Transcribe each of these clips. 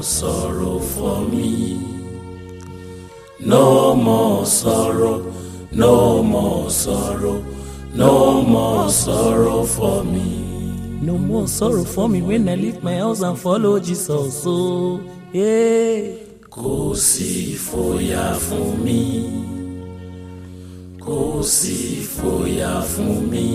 sorrow for me. No more sorrow, no more sorrow, no more sorrow for me. No more sorrow for me when I leave my house and follow Jesus. So, yeah. Kò sí ìfòyà fún mi. Kò sí ìfòyà fún mi.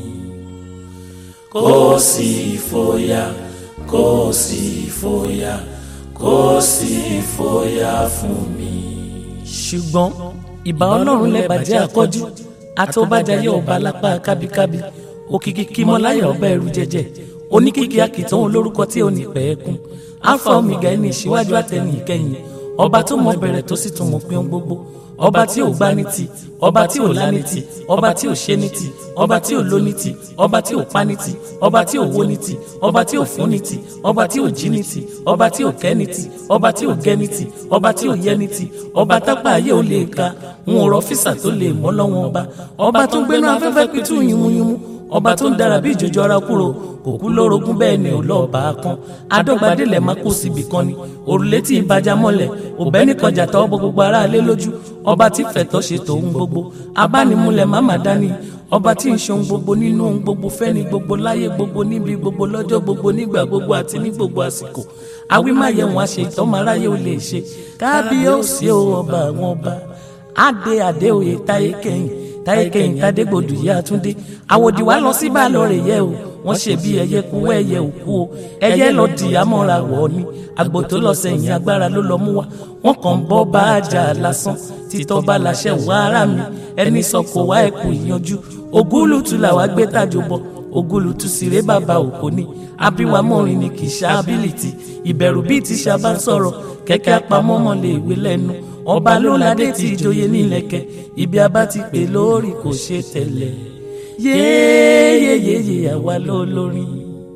Kò sí ìfòyà, kò sí ìfòyà, kò sí ìfòyà fún mi. ṣùgbọ́n ìbà ọlọ́run lẹ́bàjẹ́ akọ́jú àtọ́bàjáyé ọba lápá kábíkábí òkìkí kímọ́láyà ọba ẹ̀rù jẹjẹ oníkìkí akìtàn olórúkọ tí ò ní pẹ́ẹ́kún alfa omega ẹni ìṣíwájú àtẹni ìkẹyìn ọba tó mọ bẹ̀rẹ̀ tó sì tún mọ pín ohun gbogbo ọba tí ò gbá ní ti ọba tí ò lá ní ti ọba tí ò ṣe ní ti ọba tí ò ló ní ti ọba tí ò pa ní ti ọba tí ò wó ní ti ọba tí ò fún ní ti ọba tí ò jí ní ti ọba tí ò kẹ́ ní ti ọba tí ò gẹ́ ní ti ọba tí ò yẹ ní ti ọba tápá ayé ò lè ka ń rọ físà tó lè mọ́ lọ́wọ́ ọba ọba tó ń gbénu afẹ́fẹ́ pitú yìmúyìmú ọba tó ń dára bí ìjòjò ara kúrò kò kú lórogún bẹ́ẹ̀ ni ò lọ́ọ̀bà kan adọ́gbadélẹ̀ má kó síbi kan ni òrùlé tí ìbàjá mọ́lẹ̀ òbẹ́ nìkan jà tọ́ bọ gbogbo aráalé lójú ọba tí fẹ̀tọ́ ṣe tòun gbogbo abánimúlẹ̀ má má dání ọba tí ń ṣe ohun gbogbo nínú ohun gbogbo fẹ́ni gbogbo láyé gbogbo níbi gbogbo lọ́jọ́ gbogbo nígbà gbogbo àti ní gbogbo àsìkò awímáyẹ̀wọ̀n àṣẹ ìtọ́mọ aráyé ò lè ṣe kábíyèsí o ọba àwọn ọba adé adé òye táyé kẹ́yìn táyé kẹ́yìn tádégbòdù yẹ àtúndé àwòdì wa lọ sí báàlọ rẹ yẹ o wọ́n ṣe bí ẹyẹ kú ẹyẹ òkú o ẹyẹ lọ di amọ́ra wọ̀ ni àgbò tó lọ sẹ́yìn agbára ló lọ mú wa wọ́n kàn ń bọ́ bá a jà lásán títọ́ bá láṣẹ wá ara mi ẹni sọ kò wá ẹkùn ìyanjú ògúlùtù làwa gbé tàjò bọ ògúlùtù síré bàbá òkò ni abiwa mọ́rin ni kì í ṣá ability ìbẹ̀rù bíi ti ṣàbá sọ̀rọ̀ kẹ̀kẹ́ apamọ́mọ́ lè wé lẹ́nu ọba ló ládé tí ìjòyè nílẹ̀kẹ̀ ibi abá ti pè lórí kò ṣe tẹ̀lẹ̀ yéyéyéyé àwa ló lórin.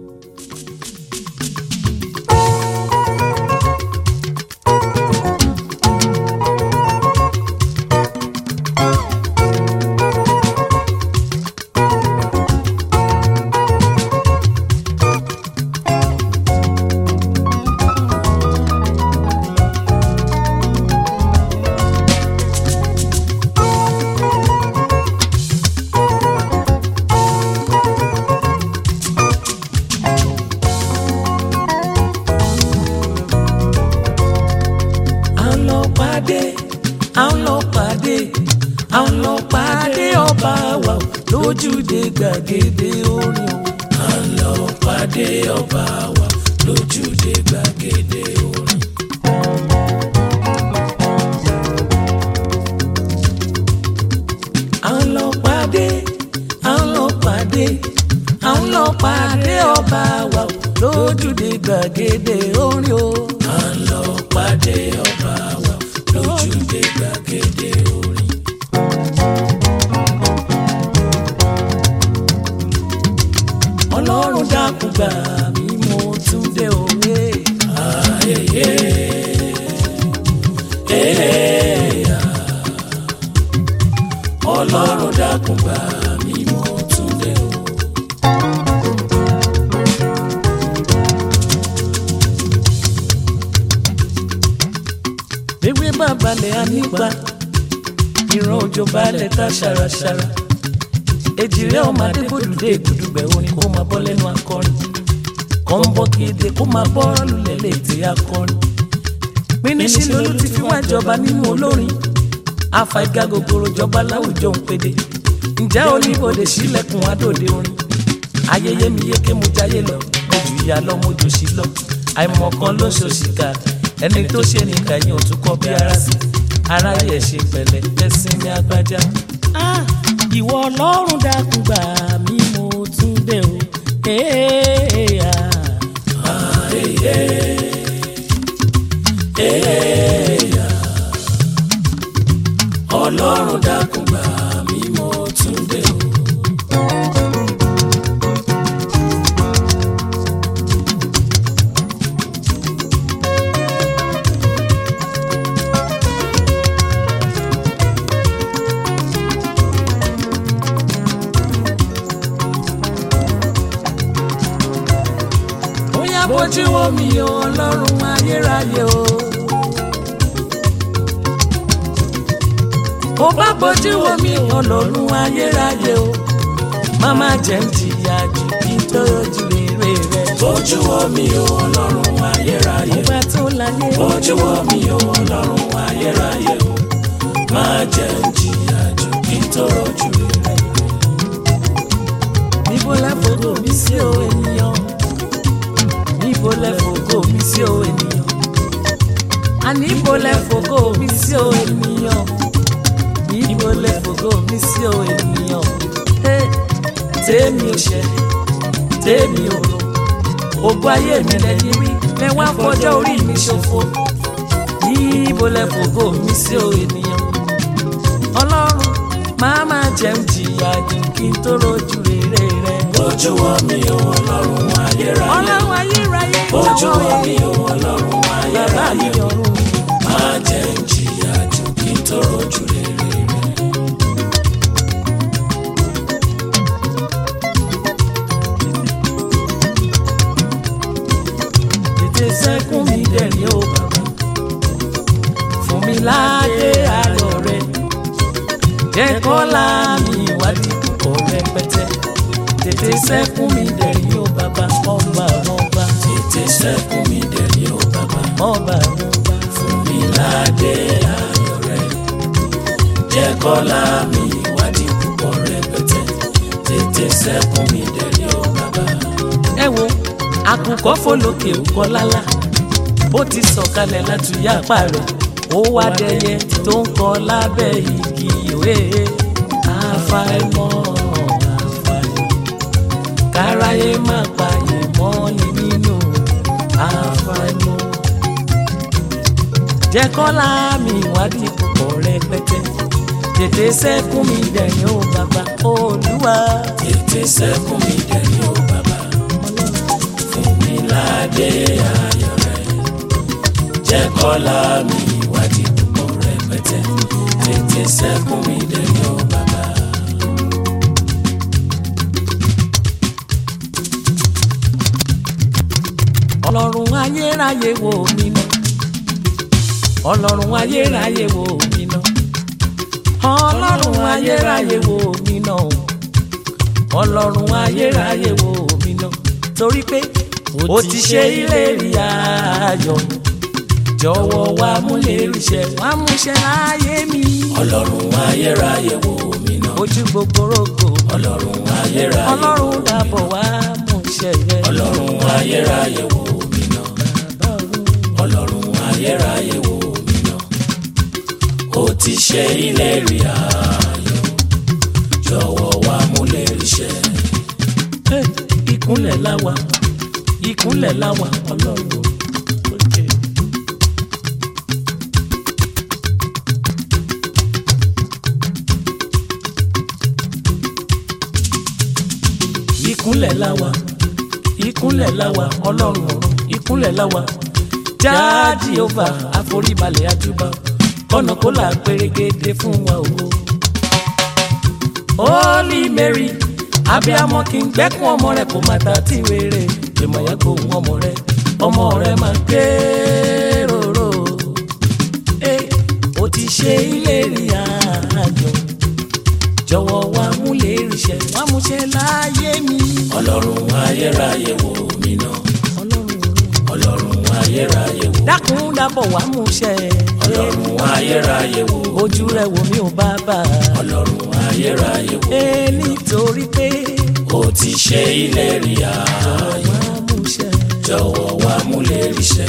à ń lọ pàdé à ń lọ pàdé à ń lọ pàdé ọba wa lójúde gbàgede orin o. À ń lọ pàdé ọba wa lójúde gbàgede orin. à ń lọ pàdé à ń lọ pàdé à ń lọ pàdé ọba wa lójúde gbàgede orin o. À ń lọ pàdé ọba wa lójúde gbàgede orin. ọlọ́run dákun gbà mí mo tún dé òwe. Ayẹyẹ ẹ̀ẹ́yà ọlọ́run dákun gbà mí mo tún dé o. ewé bá balẹ̀ á nípa ìran òjò balẹ̀ tá ṣàràṣàrà èjìrẹ́ ọmọ adébòdùdé ìgùdùgbẹ̀ orin kó máa bọ́ lẹ́nu akọrin kàn ń bọ́ kéde kó máa bọ́ lulẹ̀ létí akọrin pínísí lolú ti fi wá jọba nínú olórin àfàìgá gogoro jọba láwùjọ ń pèdè ǹjẹ́ oníbodè sílẹ̀kùn adòde orin ayẹyẹ mi yéké mo jayé lọ ojú ìyá lọ mo jù sí lọ àìmọ̀kan ló ṣòṣìkà ẹni tó ṣe nìkà yín ò tún kọ́ bí ara sí aráyé ẹ̀ ṣe pẹ̀lẹ́ ẹ̀sìn ní agbájá. Ah, ìwọ ọlọ́run dákun gbà mí mo tún dé o. Hey, ah. ẹ̀ẹ́yà ọlọ́run dákun gbà mí mo tún dé o. Bóyá bóyá bójú wo mi o ọlọ́run ayérayé o. bó bá bójú wo mi ọlọ́run ayérayé o. máma jẹ́ ń jìyà jù kí n tó ojú rere rẹ. bójú wo mi o ọlọ́run ayérayé ọgbà tó láyé. bójú wo mi o ọlọ́run ayérayé o má jẹ́ ń jìyà jù kí n tó rojú rere. níbo lẹ fògo mi sí o ènìyàn níbo lẹ fògo mi sí o ènìyàn àní níbo lẹ fògo mi sí o ènìyàn níbo lẹ fògo mi sí o ènìyàn Hey, tèmi ò ṣe tèmi ò rò ògo ayé mi lẹ́yìn rí mẹ́wàá fọjọ́ orí mi ṣòfò níbo lẹ fògo mi sí o ènìyàn ọlọ́run máa máa jẹun jìyà jù kí n tó rojú rere rẹ. bójú wo mi o ọlọ́run ayérayé ọlọ́run ayérayé bójú wo jọ̀wọ́ mi o ọlọ́run bàbá mi ayérayé ọ̀run má jẹ́ ń jìyà jù kí n tó rojú rere rẹ. tètè sẹ́kún mi dẹ̀rín o bàbá fún mi láàyè ayọ̀ rẹ jẹ́ kọ́lá mi ìwádìí púpọ̀ rẹpẹtẹ tètè sẹ́kún mi dẹ̀rín o bàbá ọba ọba tètè sẹ́kún mi dẹ̀rí o bàbá ọba ọba fún mi ládé ayọ̀ rẹ jẹ́ kọ́lá mi ìwádìí púpọ̀ rẹpẹtẹ tètè sẹ́kún mi dẹ̀rí o bàbá. ẹ wo àkùkọ fọlọkẹ òkọ lálá bó ti sọ̀kalẹ̀ látúnyà apá rẹ̀ ó wá dẹyẹ tó ń kọ lábẹ́ igi òwe àfàìmọ̀ àfàìmọ̀ káráyé má pààyè mọ́ ni nínú àfàìmọ̀ jẹ́ kọ́lá mi ìwádìí púpọ̀ rẹpẹtẹ tètè sẹ́kún mi dẹ̀yìn ó bàbá olúwa tètè sẹ́kún mi dẹ̀rí o bàbá fún mi ládé ayọ̀ rẹ jẹ́ kọ́lá mi ìwádìí púpọ̀ rẹpẹtẹ tètè sẹ́kún mi dẹ̀rí o bàbá. ọlọ́run ayérayé wò mí ná ọlọ́run ayérayé wò mí ná ọlọ́run ayérayé wò mí ná ọlọ́run ayérayé wò mí ná torí pé ó ti ṣe ìlérí ayọ̀ jọ̀wọ́ wá múlérí ṣẹ wá múṣẹ láyé mi ọlọ́run ayérayé wò mí ná ojú gbogbo rògbò ọlọ́run ayérayé wò ọlọ́run dàbọ̀ wá múṣẹ rẹ ọlọ́run ayérayé wò mí ná ọlọ́run ayérayé wò mí ná ó ti ṣe ìlérí ayọ̀ jọ̀wọ́ wá múlérí ṣẹ. Hey, ìkúnlẹ̀ láwa ìkúnlẹ̀ láwa ọlọ́run òkè. ìkúnlẹ̀ láwa ìkúnlẹ̀ láwa ọlọ́run ọ̀run ìkúnlẹ̀ láwa jáàjì ova àforíbalẹ̀ àjùbà kọ́nà kó là pérégedé fún wa òwò. Holy Mary abiyamọ kì í gbẹ́kún ọmọ rẹ̀ kó má ta tí wéré ìmọ̀ yẹn kó hun ọmọ rẹ̀ ọmọ rẹ̀ máa gbé rorò ẹ o ti ṣe ìlérí àjọ jọ̀wọ́ wá múlérí ṣẹ wá múṣẹ láyé mi ọlọ́run ayérayé wò mí ná ọlọ́run ọlọ́run ayérayé wò dákun dábọ̀ wá múṣẹ ọlọ́run ayérayé wò ojú rẹ̀ wò mí ò bàbá ọlọ́run ayérayé wò ẹ nítorí pé ó ti ṣe ìlérí ayọ̀ wá múṣẹ. jọ̀wọ́ wá múlérí ṣẹ.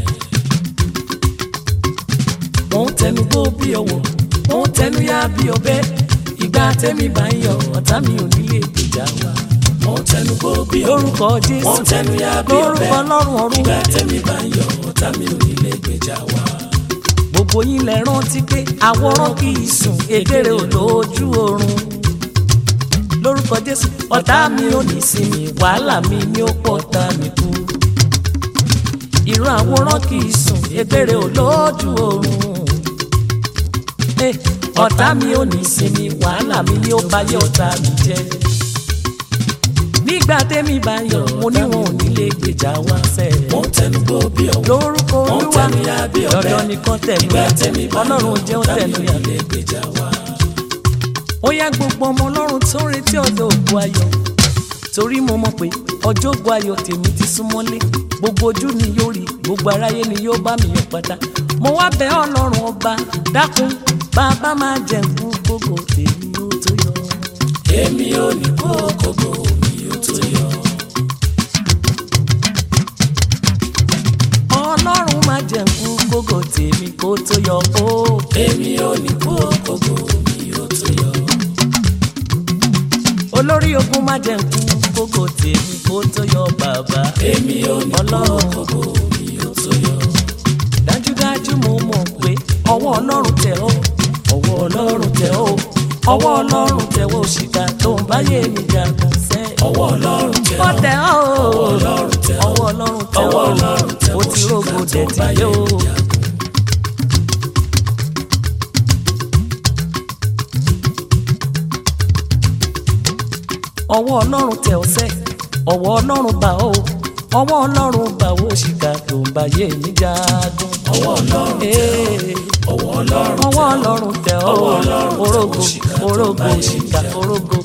wọ́n tẹnu gbó bí ọwọ́ wọ́n tẹnu yá bí ọbẹ̀ ìgbà tẹ́mi bá ń yọ ọ̀tá mi ò nílé ìjà wa. wọ́n tẹnu bó bí ọwọ́ lórúkọ jésù wọ́n tẹnu yá bí ọbẹ̀ lórúkọ ọlọ́run ọ̀run ìgbà tẹ́mi bá ń yọ ọ̀tá mi ò nílé gbèjà wá. gbogbo yín lẹ rántí pé àwòrán kì í sùn èdèrè ò lójú oorun lórúkọ jésù ọ̀tá mi ò ní sinmi wàhálà mi ni ó pọ̀ tá mi kú ìran àwòrán kì í sùn èdèrè ò lójú oorun Eh, ọ̀tá mi ò ní sinmi wàhálà mi ni ó báyé ọ̀tá mi jẹ́ nígbà tẹ́mi bá yọ mo ní wọn ò ní lè gbèjà wá sẹ́ wọ́n tẹnu gbó bí ọ̀wọ́ lórúkọ wọ́n olúwa tẹnu ya bí ọ̀bẹ dandan nìkan tẹ̀lé nígbà tẹ́mi bá yọ ọlọ́run jẹ́ ó tàbí tẹ̀lé ya ilé gbèjà wá. ó yá gbogbo ọmọ ọlọ́run tó ń retí ọjọ́ ògo ayọ̀ torí mo mọ̀ pé ọjọ́ ògo ayọ̀ tèmi ti súnmọ́lé gbogbo ojú ni yóò rí gbogbo aráyé ni yóò bá mi yọ̀ padà mo wá bẹ̀ ọlọ́run ọba dákun bàbá máa jẹ nkú gbogbo tèmi ó tó yọ. èmi ò ní kó kókó mi ò tó yọ. ọlọ́run máa jẹ nkú gbogbo tèmi kó tó yọ ó. èmi ò ní kó kókó mi ò tó yọ. olórí ogun máa jẹ nkú gbogbo tèmi kó tó yọ bàbá. èmi ò ní kó Ọlọ́run. kókó mi ò tó yọ. dájúdájú mo mọ̀ pé ọwọ́ ọlọ́run tẹ̀ ọ́ ọwọ́ ọlọ́run tẹ̀ ọ́ ọwọ́ ọlọ́run tẹ̀ ọ́ òṣìkà tó ń báyé mi jagun sẹ́. ọwọ́ ọlọ́run tẹ̀ ó ọ́ tẹ̀ ọ́ ọlọ́run tẹ̀ ọ́. ọwọ́ ọlọ́run tẹ̀ ọwọ́ ọ́ ọlọ́run tẹ̀ ó ọ́ ti rógo òṣìkà tó dẹ̀ ń tí báyé yóò. mi jagun. ọwọ́ ọlọ́run tẹ̀ ọ́ sẹ́ ọwọ́ ọlọ́run bá ọ́ ọwọ́ ọlọ́run bá ọ́ òṣìkà tó ń báyé mi jagun. ọwọ́ ọlọ́run tẹ̀ Ee. ọ́ ọwọ́ ọlọ́run ọwọ́ ọlọ́run tẹ ọ́ Ọwọ́ Ọlọ́run tẹ orógo òṣìkà tó orógo bá yé òṣìkà ìjà. orógo.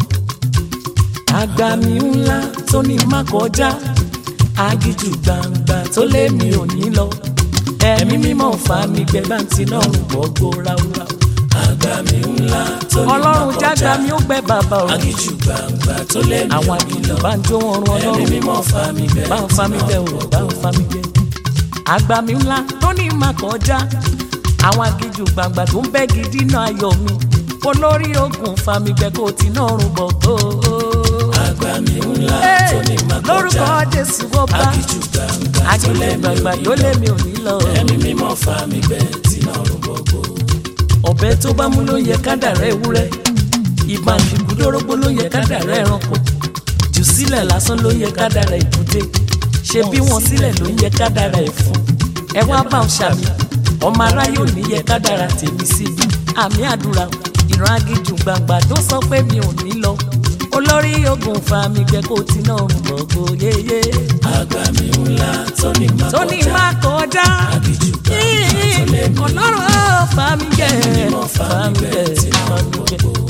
àgbàmì ńlá tó ní má kọjá agíjù gbangba tó lé mi ò ní lọ ẹ̀mí mímọ́ fa mi gbẹ bá ń ti náà rùn gbọ́gbó ráúráú. àgbà mi ńlá tó ní ọlọ́run máa jágbá kọjá. mi ó gbẹ bàbá o agíjù gbangba tó lé mi àwọn ò ní àgìlì lọ. bá ń jó wọn rún ẹ̀mí ọlọ́run mímọ́ fa mi bẹ́ẹ̀ bá ń fa mi bẹ́ẹ̀ o bá ń fa mi bẹ́ẹ̀. àgbàmì ńlá tó ní má kọjá àwọn agíjù gbàgbà tó ń bẹ́ gidi náà ayọ̀ mi olórí ogun fa mi gbẹ kó ti náà rún bọ̀ gbó. àgbà mi ńlá tó ní máa lórúkọ kọjá. jésù ó bá agíjù gbangba tó agíjù lé mi ò gbàgbà ní tó lé lọ. mi ò ní lọ. ẹ̀mí mímọ́ fa mi bẹ́ẹ̀ tí náà rún gbogbo. ọ̀bẹ tó bá mú ló yẹ kádàrá ewúrẹ́ ìbọn àfikúndórógbó ló yẹ kádàrá ẹranko jù sílẹ̀ lásán ló yẹ kádàrá èkúté ṣe bí wọn sílẹ̀ ló yẹ kádàrá ẹ̀fọn ẹ wá bá ń ṣàmì ọmọ aráyé ò ní yẹ kádàrá tèmi síbi àmì àdúrà ìran agíjù gbangba tó sọ pé mi ò ní lọ olórí ogun fa mi gbẹ kó tí náà rùn gbogbo yéyé àgbà mi ńlá tó ní máa tó ní kọjá. má kọjá agíjù gbangba tó lé mi ò ní lọ. ọlọ́run ó fa mi gbẹ mímọ́ fa mi bẹ́ẹ̀ tí náà fa rún mi gbẹ gbogbo.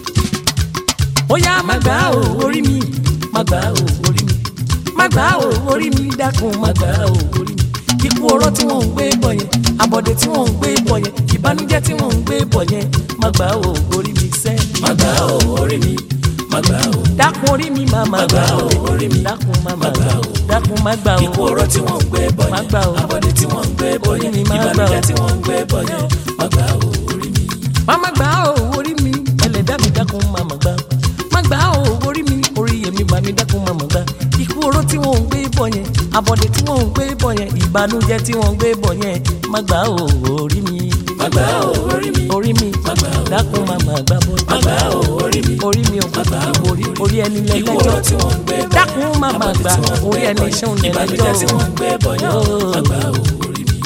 ó yá má gbà ó orí mi má gbà ó orí mi má gbà ó orí mi dákun má gbà ó orí mi ikú oró tí wọ́n ń gbé bọ̀ yẹn àbọ̀dé tí wọ́n ń gbé bọ̀ yẹn ìbànújẹ́ tí wọ́n ń gbé bọ̀ yẹn má gbà ó orí mi sẹ́ má gbà ó orí mi má gbà ó. dákun orí mi má má gbà ó orí mi dákun má má gbà ó dákun má gbà ó ikú oró tí wọ́n ń gbé bọ̀ má yẹn gbà ó àbọ̀dé tí wọ́n ń gbé bọ̀ Orí yẹn mi má gbà ó. ìbànújẹ́ tí wọ́n ń gbé bọ̀ yẹn má gbà ó orí mi. má má gbà ó orí mi ẹlẹ́dá mi dákun má má gbà má gbà ó orí mi orí yẹmi bá mi dákun má má gbà ikú oró tí wọ́n ń gbé bọ̀ yẹn àbọ̀dé tí wọ́n ń gbé bọ̀ yẹn ìbànújẹ́ tí wọ́n ń gbé bọ̀ yẹn má gbà ó orí mi má gbà ó orí mi orí mi má gbà ó dákun má má gbà bọ́ má gbà ó orí mi orí mi ò gbà ó orí orí ẹni ikú oró lẹ́lẹ́jọ́ tí wọ́n ń gbé bọ̀ yẹn dákun má má àbọ̀dé gbà tí wọ́n ń orí gbé ẹni bọ̀ yẹn, ṣéun ìbànújẹ́ tí wọ́n ń gbé bọ̀ yẹn má gbà ó orí mi.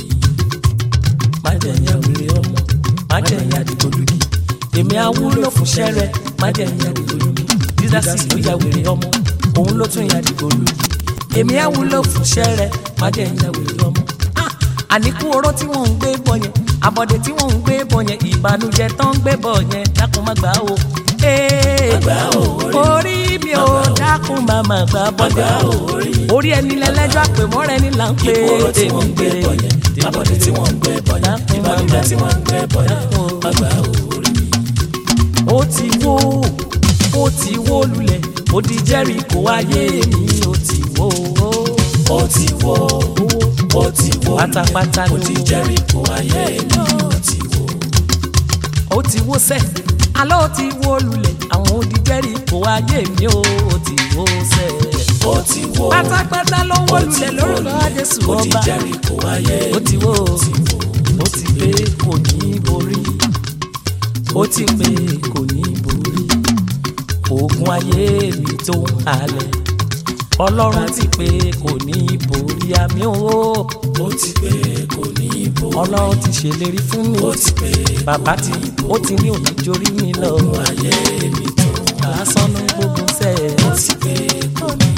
má jẹ́ ìyá wèrè ọmọ má jẹ́ ìyá dìgbòlugi èmi awúlò fún sẹ́rẹ̀ má jẹ́ ìyá dìgbòlugi dídásí ló ya wèrè ọmọ òun ló tún ya dìgbòlugi èmi awúlò fún sẹ́rẹ̀ má jẹ́ ìyá wèrè ọmọ. Ah, àníkú oró tí wọ́n ń gbé bọ̀ yẹn àbọ̀dé tí wọ́n ń gbé bọ̀ yẹn ìbànújẹ́ tó ń gbé bọ̀ yẹn dákun má gbà ó. Ee, gbà ó, orí mi ò dákun má má gbà bọ́dé gbà ó, orí mi. orí ẹni lẹ́lẹ́jọ́ àpèmọ́rẹ́ ni là ń pè ikú oró tí wọ́n ń gbé bọ̀ yẹn tèmi àbọ̀dé tí wọ́n ń gbé bọ̀ yẹn Dákun má ìbànújẹ́ gbà. tí wọ́n ń gbé bọ̀ yẹn Dákun. má gbà ó orí mi. ó ti wó ó ti wó lulẹ̀ ó di Jẹ́ríkò ayé mi ó ti wó ó ti wó ó ti wó Pátápátá ó ló ti wó. Jẹ́ríkò ayé mi ó ti wó. ó ti wó sẹ́ alọ́ ó ti wó lulẹ̀ àwọn ó di Jẹ́ríkò ayé mi ó ó ti wó sẹ́ ó ti wó pátápátá ló wó ó ti lulẹ̀ wó lórúkọ Jésù ó ti ọba Jẹ́ríkò ayé ó ti wó ó ti wó ó ti pé kò ní borí ó ti pé kò ní borí ogun ayé mi tó ń halẹ̀ ọlọ́run ti pé kò ní borí àmì owó ó ti pé kò ní bò ọlọ́run ti ṣèlérí fún mi ó ti pé bàbá tí ó ti ní òní jórí mi lọ ayé mi tó lásán ló gbógun sẹ́ ó ti pé kò ní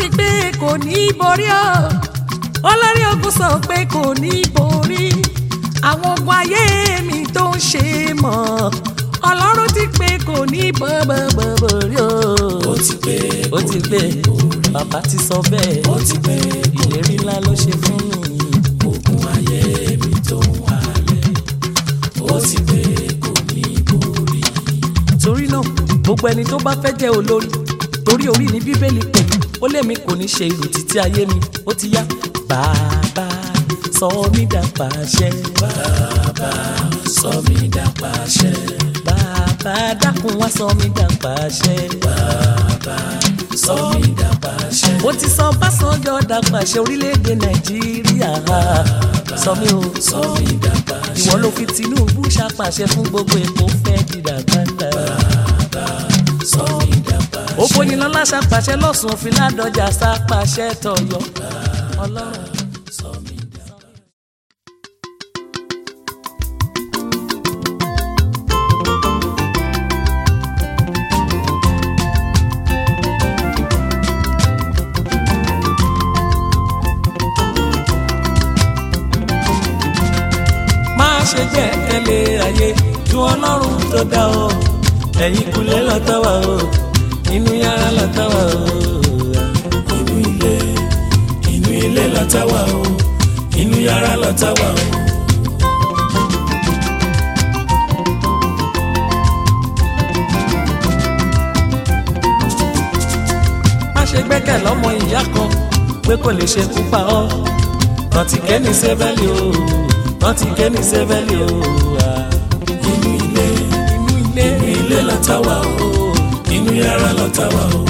pé kò ní í borí o olórí ogun sọ pé kò ní í borí àwọn ogun ayé mi tó ń ṣe mọ́ ọlọ́run ti pé kò ní í borí o. ó ti pé ó ti pé bàbá ti sọ bẹ́ẹ̀ ó ti pé ìlérí ńlá ló ṣe fún mi. ogun ayé mi tó ń wálẹ̀ ó ti pé kò ní borí. torí náà gbogbo ẹni tó bá fẹ́ jẹ́ olórí torí orí ní bíbélì pé ó lé mi kò ní ṣe irú títí ayé mi ó ti yá bàbá sọ mí dà pàṣẹ bàbá sọ mí dà pàṣẹ. bàbá dákun wá sọ mí dà pàṣẹ bàbá sọ mí dà pàṣẹ. mo ti sọ Básanjọ́ dà pàṣẹ orílẹ̀-èdè Nàìjíríà sọ mí o sọ mí dà pàṣẹ. ìwọ ló fi Tinubu ṣàpàṣẹ fún gbogbo èkó fẹ́ dìdà gbàgbà. bàbá sọ mí dà pàṣẹ. ògbóyinlọ́lá ṣàpàṣẹ lọ́sùn òfin ládọjà ṣàpàṣẹ tọ̀yọ́ ọlọ́run. sọ mí dà má ṣe gbẹ́kẹ̀lé ayé ju ọlọ́run tó dá ọ ẹ̀yìn kulẹ̀ lọ́tọ́wà o inú yàrá lọ́tọ́wà o. inú ilé inú ilé lọ́tà wà o inú yàrá lọ́tà wà o. má ṣe gbẹ́kẹ̀ lọ́mọ ìyá kan pé kò lè ṣe kú pa ọ́ rántí kẹ́ni sẹ́fẹ́lì o rántí kẹ́ni sẹ́fẹ́lì o. inú ilé inú ilé inú ilé lọ́tà wà o inú yàrá lọ́tà wà o.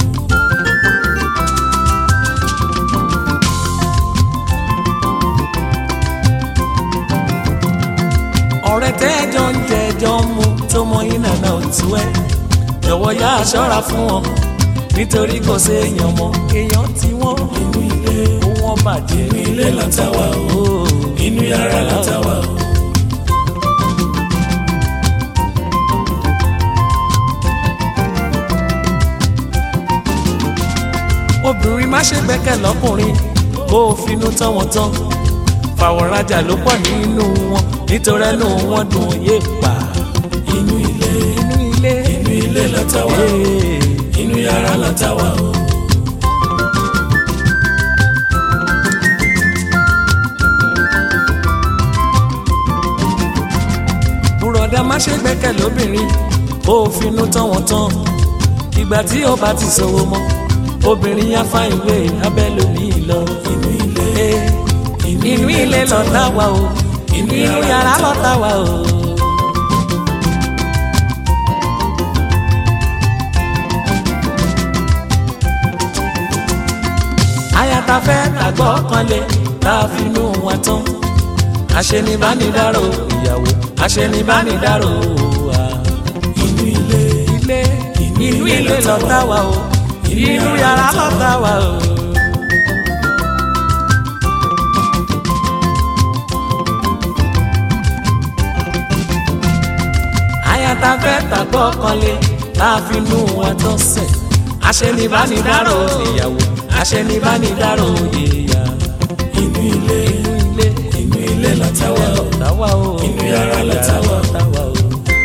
ọ̀rẹ́ tẹ́jọ́ ń jẹjọ́ ń mu tó mọ iná náà tú ẹ́ jọ̀wọ́ yá aṣọ́ra fún wọn nítorí kò séèyàn mọ́ èèyàn tí wọ́n inú ilé kó wọ́n bàjẹ́ inú ilé lọ́tà wà o inú yàrá lọ́tà wà o. obìnrin má ṣe gbẹ́kẹ̀ lọ́kùnrin kó o finú tán wọn tán fàwọ̀rajà ló pọ̀ nínú wọn nítorí ẹnu wọn dùn yé pa inú ilé inú ilé inú ilé lọ́tà wà o Ee. inú yàrá lọ́tà wà o. bùrọ̀dá má ṣe gbẹ́kẹ̀ lóbìnrin kó o finú tán wọn tán ìgbà tí ó bá ti ṣòwò mọ́ obìnrin yá fá ìwé abẹ́lómi lọ inú ilé inú ilé lọ́tà wà o inú yàrá lọ́tà wà o. ayata fẹ́ tàgbọ́ kanlé tá a finú wa tán aṣenibánidáró ìyàwó aṣenibánidáró wa. inú ilé ilé inú ilé lọ́tà wà o inú yàrá lọ́tà wà o. ayata fẹ́ tàgbọ́ kanlé tá a finú wa tán sẹ̀ aṣenibánidáró ìyàwó aṣenibánidáró ìyá. inú ilé inú ilé inú ilé lọ́tà wà o lọ́tà wà o inú yàrá lọ́tà wà o. lọ́tà wà o.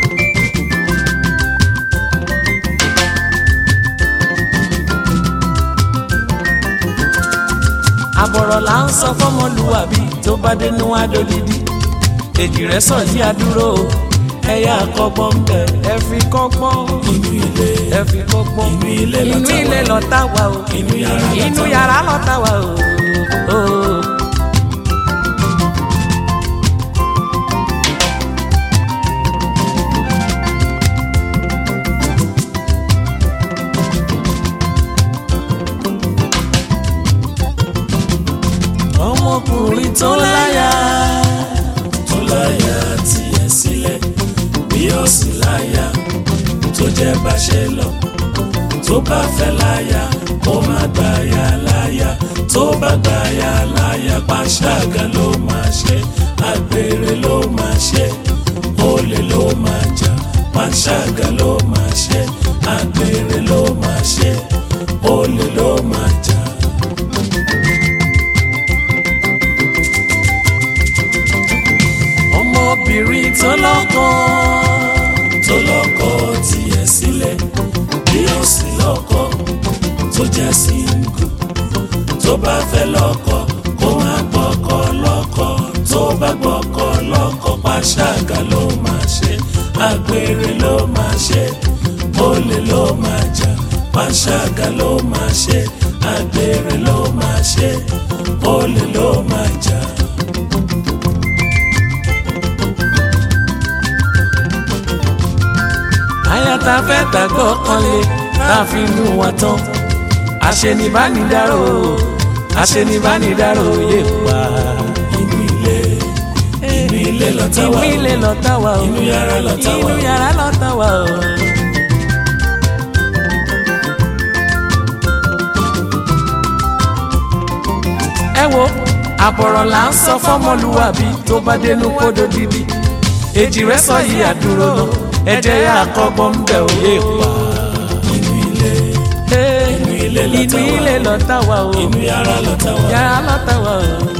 àbọ̀rọ̀ là ń sọ fọ́mọlúwàbí tó bá dénú adolidi èjì rẹ̀ sọ yí adúró o ẹ̀yà àkọ́gbọ́n bẹ̀ ẹ fi kọ́gbọ́n inú ilé ẹ fi kọ́gbọ́n inú ilé inú lọ́tà ilé wà o lọ́tà wà o inú yàrá inú lọ́tà wà yàrá lọ́tà wà o. o. ọmọkùnrin tó láyà tó láyà tiẹ̀ sílẹ̀ bí ó sì láyà tó jẹ́ báṣẹ lọ tó bá fẹ́ láyà kó má gbàyà láyà tó bá gbàyà láyà pàṣágà ló máa ṣe àgbèrè ló máa ṣe olè ló máa jà pàṣágà ló máa ṣe àgbèrè ló máa ṣe olè ló máa jà. tó jẹ́ síngù tó bá fẹ́ lọ́kọ kó má gbọ́kọ lọ́kọ tó bá gbọ́kọ lọ́kọ pàṣágà ló máa ṣe àgbèrè ló máa ṣe olè ló máa jà pàṣágà ló máa ṣe àgbèrè ló máa ṣe olè ló máa jà. àyà tá a fẹ́ gbàgbọ́ kan lé tá a fi mú wa tán àṣenibánidáró àṣenibánidáró yé pa. inú ilé inú ilé lọ́tà wà inú ilé lọ́tà wà o inú yàrá lọ́tà wà inú yàrá lọ́tà wà o. ẹ wo àbọ̀rọ̀ là ń sọ fọ́mọlúwàbí tó bá dénú kódó dídí èjì rẹ sọ yìí àdúró lọ ẹjẹ yà kọ́gbọ́n ń bẹ̀ òye pa. inú ilé Hey, inú ilé inú lọ́tà wà ilé lọ́tà wà o inú yàrá lọ́tà wà yàrá lọ́tà wà o.